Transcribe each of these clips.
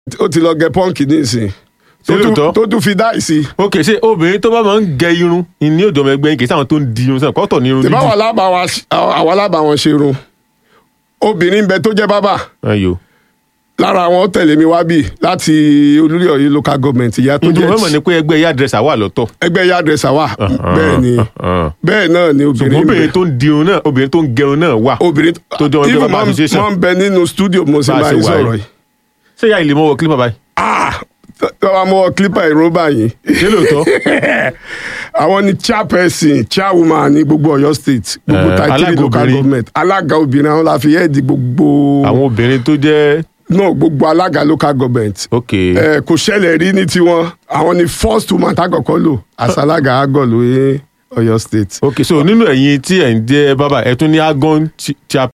ó ti lọ gẹ pọ́ǹkì nísìn tó Ṣé tún- lóòótọ́? tó tún fi dáì sí ok ṣé obìnrin tó bá máa ń gẹ irun ní òjò ọmọ ẹgbẹ́ yín kì í sáwọn tó ń di irun sẹ́wọ̀n kọ́tọ̀ ní irun tìbá dídì wà lábà wa àwa lábà wọn ṣe irun obìnrin ń bẹ tó jẹ́ bábà ayò lára àwọn ó tẹ̀lé mi wá bì láti olórí ọ̀yọ́ local government ìyá tó ǹjẹ́ jẹ́ wọ́n mọ̀ ní pé ẹgbẹ́ yá dírẹ́sà wà lọ́tọ̀ ẹgbẹ́ yá dẹ́sà wà bẹ́ẹ̀ ni bẹ́ẹ̀ náà ni obìnrin ń bẹ. obìnrin tó ń di irun náà obìnrin tó ń gẹrun náà wà obìnrin tó jọ ẹgbẹ́ even bàbá mọ́- association. mọ́ ń bẹ nínú studio mo sì Bá a máa ṣe ń wà sọ̀rọ̀ yìí. yìí ṣé ìyá ilé mọ́wọ́ kílípà báyìí ah tọ́wọ́ mọ́ clipper ìró báyìí ṣé lóòótọ́ àwọn ni chairperson chairwoman ní gbogbo Ọ̀yọ́ state gbogbo Eh, thirty alága three local obìnrin. government alága obìnrin àwọn la fi head gbogbo àwọn obìnrin tó jẹ́ náà gbogbo alága local government ok Eh, kò ṣẹlẹ̀ rí ní tiwọn àwọn ni first woman tákọ̀kọ́ lò àṣàlágà àgọ́lù ní Ọ̀yọ́ state. ok so nínú ẹ̀yin tí ẹ̀ ń jẹ́ bàbá ẹ̀ tún ní agon chairperson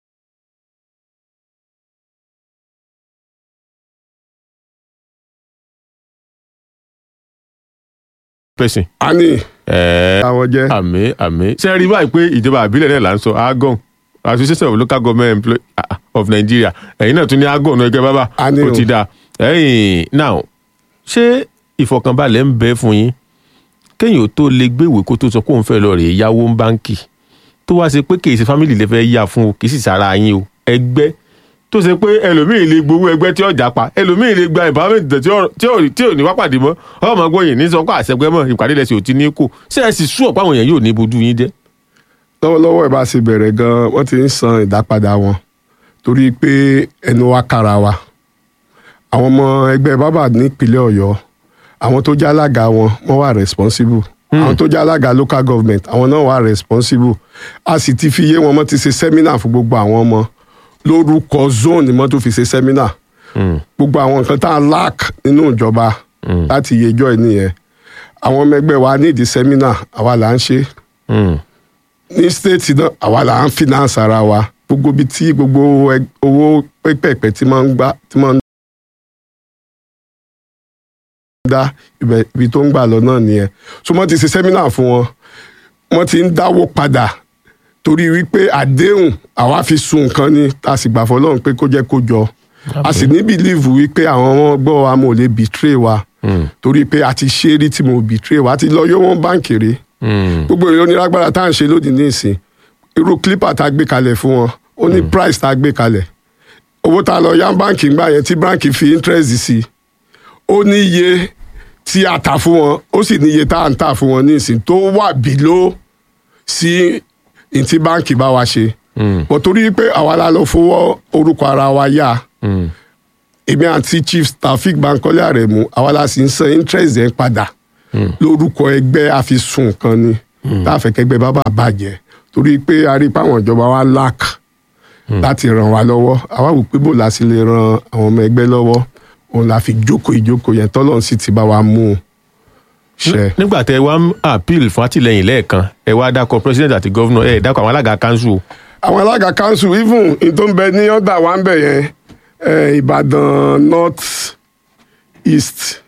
a ní ẹ̀ẹ́ àwọn jẹ́ àmì àmì ṣe rí báyìí pé ìjọba àbílẹ̀ náà là ń sọ agon association of local government employees of nigeria ẹ̀yin náà tún ní agon náà gẹ́gẹ́ bábà A ní ó o. ti dáa ẹ̀yìn now ṣé ìfọkànbalẹ̀ ń bẹ fún yín kéèyàn tó lè gbéwèé kó tó sọ pé òun fẹ́ lọ rèé yáwó ń báǹkì tó wá ṣe pé kì í ṣe family lè fẹ́ yá fún o kì í sì sára yín o ẹgbẹ́ tó ṣe pé ẹlòmíì lè gbowó ẹgbẹ́ tí ọjà pa ẹlòmíì lè gba empowerment tí ò- tí ò- tí ò ní wá pàdé mọ́ ọmọ gbóyè ní sọ pé àṣẹgbẹ́ mọ́ ìpàdé lẹ́sìn ò ti ní kò ṣé ẹ sì sú ọ̀pọ̀ àwọn èèyàn yóò ní bojú yín jẹ́ lọ́wọ́lọ́wọ́ ẹ̀ bá ṣe bẹ̀rẹ̀ gan-an wọ́n ti ń san ìdápadà wọn torí pé ẹnu wa kára wa àwọn ọmọ ẹgbẹ́ bábà nípínlẹ̀ Ọ̀yọ́ àwọn tó jẹ́ alága wọn wọ́n wà responsible àwọn tó jẹ́ alága local government àwọn náà wà responsible a sì ti fi yé wọn mọ́ ti ṣe seminar fún gbogbo àwọn ọmọ lórúkọ zone ni mọ́ tó fi ṣe seminar gbogbo àwọn nǹkan tá a lack nínú ìjọba láti yẹjọ́ ẹ̀ nìyẹn àwọn ọmọ ẹgbẹ́ wa nídìí seminar àwa là ń ṣe ní state náà àwa là ń finance ara wa gbogbo ibi tí gbogbo ẹ- owó pẹ́pẹ́pẹ́ tí máa ń gbà tí máa ń dá ibẹ̀ ibi tó ń gbà lọ náà nìyẹn so wọ́n ti ṣe seminar fún wọn wọ́n ti ń dáwó padà torí wípé àdéhùn àwa fi sun nǹkan ni a sì gbà fọlọ́run pé kó jẹ́ kó jọ a sì ní believe wípé àwọn ọmọ gbọ́ wa mo lè betray wa torí pé a ti ṣe é rí tí mo betray wa a ti lọ yọ wọn báǹkì rí gbogbo èrè onílágbára tá à ń ṣe lónìí ní ìsìn irú clipper tá a gbé kalẹ̀ fún wọn ó ní price tá a gbé kalẹ̀ owó tá a lọ yá báǹkì ńgbà yẹn tí báǹkì fi interest sí i ó ní iye tí a tà fún wọn ó sì ní iye tá à ń tà fún wọn ní ìsìn tó wà below sí ní tí báǹkì bá wa ṣe bọ̀ torí pé àwa la lọ fowó orúkọ ara wa yá èmi àti chief taofik bankole aremu àwa la sì ń san interest yẹn padà lórúkọ ẹgbẹ́ àfisùn kan ni tá a fẹ́ kẹ́gbẹ́ bábà bàjẹ́ torí pé a rí i pé àwọn ìjọba wa lack láti ràn wá lọ́wọ́ àwa wò pé bò la sì lè ran àwọn ọmọ ẹgbẹ́ lọ́wọ́ òun la fi jókòó ìjókòó yẹn tọ́lọ́run sì ti bá wa mú un ṣe. nígbà tẹ wá ń appeal fún àtìlẹyìn lẹ́ẹ̀kan ẹ wá dákọ president àti governor ẹ dákọ àwọn alága council o. àwọn alága council even in tó ń bẹ ní ọ̀dà wa ń bẹ̀ yẹn eh, ìbàdàn north east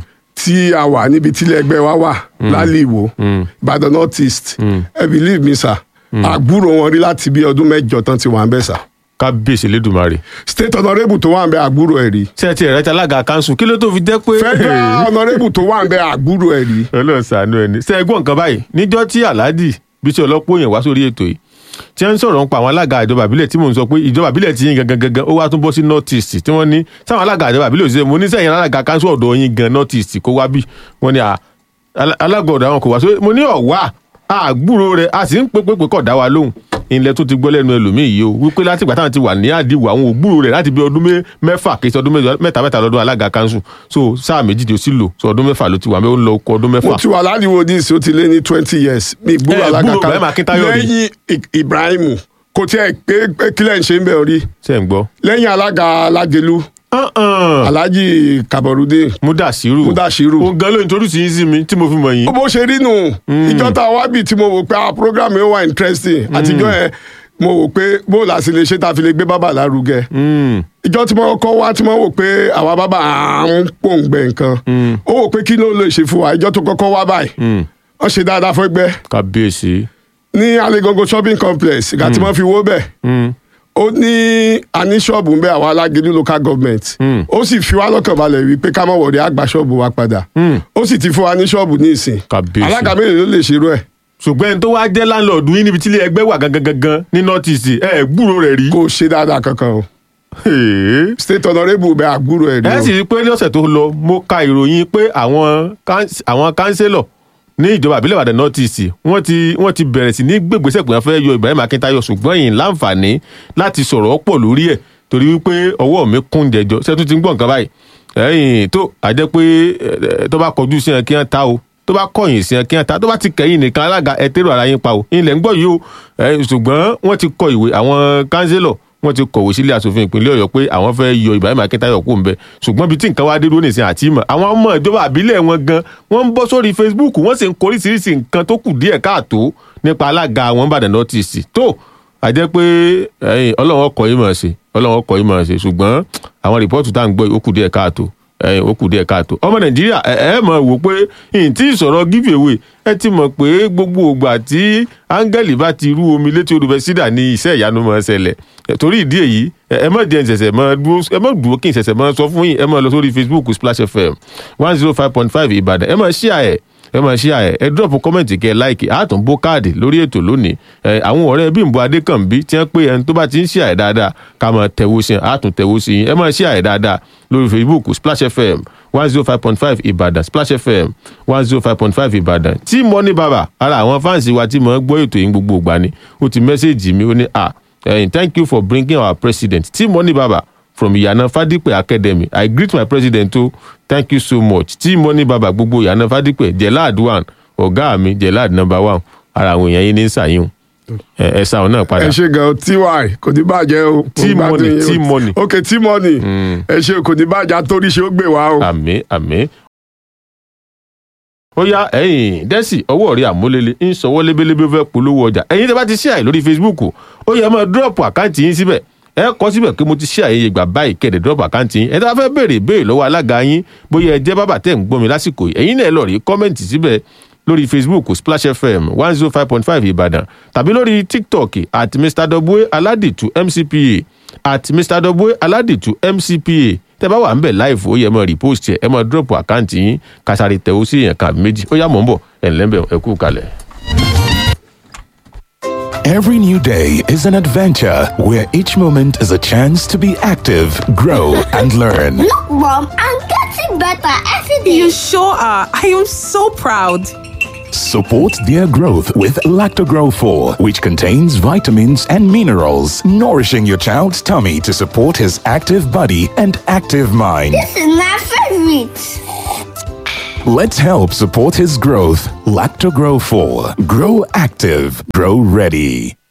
tí a wà níbi tílẹ̀ ẹgbẹ́ wa wà lálẹ́ ìwò ìbàdàn north east ẹ believe me sir àgbúrò wọn rí láti bí ọdún mẹ́jọ tán ti wà ń bẹ̀ sà kábíyèsí lẹ́dùnmarè. state honourable tó wà ń bẹ̀ àgbúrò ẹ̀ rí ṣé ẹ ti ẹ̀rẹ́ ti alága council kí ló tó fi jẹ́ pé. federal honourable tó wà ń bẹ̀ àgbúrò ẹ̀ rí ọlọ́run ṣàánú ẹni. ṣé ẹ gbọ́ nǹkan báyìí níjọ́ tí alhaji bísí ọlọ́pọ̀ yẹn wá sórí ètò yìí tí wọ́n ń sọ̀rọ̀ nípa àwọn alága ìjọba àbílẹ̀ tí mò ń sọ pé ìjọba àbílẹ̀ ti yín gangan gangan ó wá tún bọ́ sí north east tí wọ́n ní sáwọn alága ìjọba àbílẹ̀ òṣìṣẹ́ mo ní sẹ́yìn alága council ọ̀dọ̀ yín gan north east kó wá bí wọ́n ní à, al- alága ọ̀dọ̀ àwọn kò wá sórí mo ní ọ̀wá àgbúrò rẹ̀ a sì ń pé pé pé kọ̀ dá wa lóhùn ilẹ̀ tó ti gbọ́ lẹ́nu ẹlòmíì yìí o wípé láti ìgbà táwọn ti wà ní àdìwọ̀ àwọn ògbúrò rẹ̀ láti bí ọdún mé- mẹ́fà kì í ṣe ọdún mẹ́jọ- mẹ́ta mẹ́ta lọ́dún alága council so sáà méjì tí ó sì lò so ọdún mẹ́fà ló ti wà mẹ́ ó ń lọ oko ọdún mo mẹ́fà. ti wà ládiwo dis ó ti lé ní twenty years mi gbúrò Eh, alága gbúrò Ibrahim Akintayo rí. lẹ́yìn I- ibrahim kò tiẹ̀ pé pé kílẹ̀ ń ṣe ń bẹ̀ rí ṣe ń gbọ́. lẹ́yìn alága alájẹlú alhaji kaborudin mudasiru Mudashiru. òun gan ló introduce yín sí mi tí mo fi mọ̀ yín. bó ṣe rí nù ìjọ tá a wá bì tí mo wò pé a program yẹn wà interesting àtijọ́ yẹn mo wò pé bó la sì lè ṣe tá a fi lè gbé bàbá lárugẹ Mm. ìjọ tí mo kọ́ wá tí mo wò pé àwa bàbá à ń pòǹgbẹ nǹkan ó wò pé kí ló lè ṣe fún wa ìjọ tó kọ́kọ́ wá báyìí wọ́n ṣe dáadáa fún ẹgbẹ́ kábíyèsí. ní alegongo shopping complex ìgbà tí wọ́n fi wó bẹ̀ Mm. ó ní a ní ṣọ́ọ̀bù ń bẹ àwọn alágídí local government ó sì fi wá lọ́kàn balẹ̀ wípé ká má wọ̀rí àgbà ṣọ́ọ̀bù wa padà ó sì ti fún wa ní ṣọ́ọ̀bù ní ìsìn Kábíyèsí. alága mélòó ló lè ṣerú ẹ̀ ṣùgbọ́n ẹni tó wá jẹ́ láńlọ́ọ̀dù yín níbi tí ilé ẹgbẹ́ wà gangan gangan ní north east ẹ ẹ̀ gbúrò rẹ̀ rí. kò ṣe dáadáa kankan o Hey. state honourable bẹ àgbúrò ẹ̀ rí ẹ o sì rí i pé ní ọ̀sẹ̀ tó lọ mo ka ìròyìn pé àwọn káns- àwọn kánsélọ̀ ní ìjọba àbílẹ̀ ìbàdàn north east wọ́n ti wọ́n ti bẹ̀rẹ̀ sí ní gbègbèsẹ̀ pé wọ́n fẹ́ yọ ibrahim akíntáyọ̀ ṣùgbọ́n yìí láǹfààní láti sọ̀rọ̀ pọ̀ lórí ẹ̀ torí wípé ọwọ́ mi kún jẹjọ ṣé tún ti ń gbọ́ nǹkan báyìí ẹ̀yìn tó àjẹ́ pé ẹ̀, tó bá kọjú sí ẹ kí wọ́n ta o tó bá kọ̀yìn sí ẹ kí wọ́n ta tó bá ti kẹ̀yìn nìkan alága ẹ tẹ́rọ ara yín pa o ilẹ̀ ń gbọ́ yìí o ẹ̀, ṣùgbọ́n wọ́n ti kọ ìwé àwọn kánsélọ̀ wọ́n ti kọ̀wé sílé asòfin ìpínlẹ̀ ọ̀yọ́ pé àwọn fẹ́ yọ ibrahim akíntáyọ̀ kó ń bẹ ṣùgbọ́n ibi tí nǹkan wá dé dúró nìsín àti ìmọ̀ àwọn ọmọ ìjọba àbílẹ̀ wọn gan wọ́n ń bọ́ sórí facebook wọ́n sì ń koríṣiríṣi nǹkan tó kù díẹ̀ káàtó nípa alága àwọn ìbàdàn nọ́tìsì tó àjẹ́ pé ẹ̀yìn ọlọ́run ọkọ̀ yìí mọ̀ ṣe ọlọ́run ọkọ̀ yìí mọ̀ ṣe ṣùgbọ́n àwọn rìpọ́ọ̀tù tá à ń gbọ́ yìí ó kù díẹ̀ káàtó ẹ̀yìn ó kù díẹ̀ káàtó ọmọ nàìjíríà ẹ ẹ mọ̀ wò pé ìyìn tí ìsọ̀rọ̀ give away ẹ ti mọ̀ pé gbogbo ògbà tí áńgẹ́lì bá ti rú omi létí odò bẹ́ẹ̀ sídà ní iṣẹ́ ìyanu mọ̀ ẹ́ ṣẹlẹ̀ Ẹ, torí ìdí èyí ẹ ẹ má jẹ́ ìṣẹ̀ṣẹ̀ mọ́ dúró ẹ má dúró kí ìṣẹ̀ṣẹ̀ mọ́ sọ fún yín ẹ má lọ sórí facebook splash fm one zero five point five ìbàdàn ẹ má share ẹ ẹ máa ṣí àyẹ ẹ drop comment kẹ like àtún bó káàdì lórí ètò lónìí ẹ àwọn ọ̀rẹ́ Bímbọ́ Adékànbí tí wọ́n pé ẹni tó bá ti ń ṣí àyẹ dáadáa ká máa tẹ̀wó sí àtún tẹ̀wó sí ẹ máa ṣí àyẹ dáadáa lórí Facebook Splash FM one zero five point five Ìbàdàn Splash FM one zero five point five Ìbàdàn tí Money Baba ara àwọn fáǹsì wa tí mo ń gbọ́ ètò yìí gbogbo ìgbà ni ó ti mẹ́sẹ̀gì mi ó ní à thank you for bringing our president tí Money Baba from Ìyànà Fádípẹ̀ Academy I greet my president o thank you so much tí Money Baba gbogbo Ìyànà Fádípẹ̀ Jelad one ọ̀gá mi Jelad number one ara àwọn èèyàn yín ní sàyún ẹ ẹ sáwọn náà padà ẹ ṣe gan ty kò ní bàjẹ́ o T-Money, T-Money. ok T-Money ẹ ṣe kò ní bàjẹ́ torí ṣe ó gbé wa o. àmín àmín. ó yá ẹ̀yin dẹ́sì ọwọ́ rí àmúlélẹ̀ ń sọwọ́ lébélébé fẹ́ polówó ọjà ẹ̀yin tẹ́ bá ti ṣíà lórí Facebook ó yẹ máa dúrọ́ọ̀pù àkáǹtì yín síbẹ̀ ẹ kọ síbẹ̀ pé mo ti ṣe àyè ìgbà báyìí kẹ̀dẹ̀ dúrọ́ọ̀pù àkáǹtì yín ẹ tá fẹ́ béèrè béèrè lọ́wọ́ alága yín bóyá ẹ jẹ́ bàbá tẹ̀ ń gbọ́ mi lásìkò yìí ẹ̀yin náà lọ rí kọ́mẹ̀ntì síbẹ̀ lórí Facebook Splash FM one zero five point five Ìbàdàn tàbí lórí TikTok at Mr Dobwe Aladitu MCPA at Mr Dobwe Aladitu MCPA tẹ́ bá wà ń bẹ̀ live ó yẹ mọ́ repost ẹ̀ ẹ mọ́ drop àkáǹtì yín kásáré tẹ̀wó sí èèyàn kan méjì ó yá mọ̀ ń bọ̀ ẹ̀ ńlẹ́ bẹ̀ ẹ kú kalẹ̀. Every new day is an adventure where each moment is a chance to be active, grow, and learn. Look, Mom, I'm getting better every day. You sure are. I am so proud. Support their growth with Lactogrow 4, which contains vitamins and minerals, nourishing your child's tummy to support his active body and active mind. This is my favorite. Let's help support his growth. Lactogrow 4. Grow active, grow ready.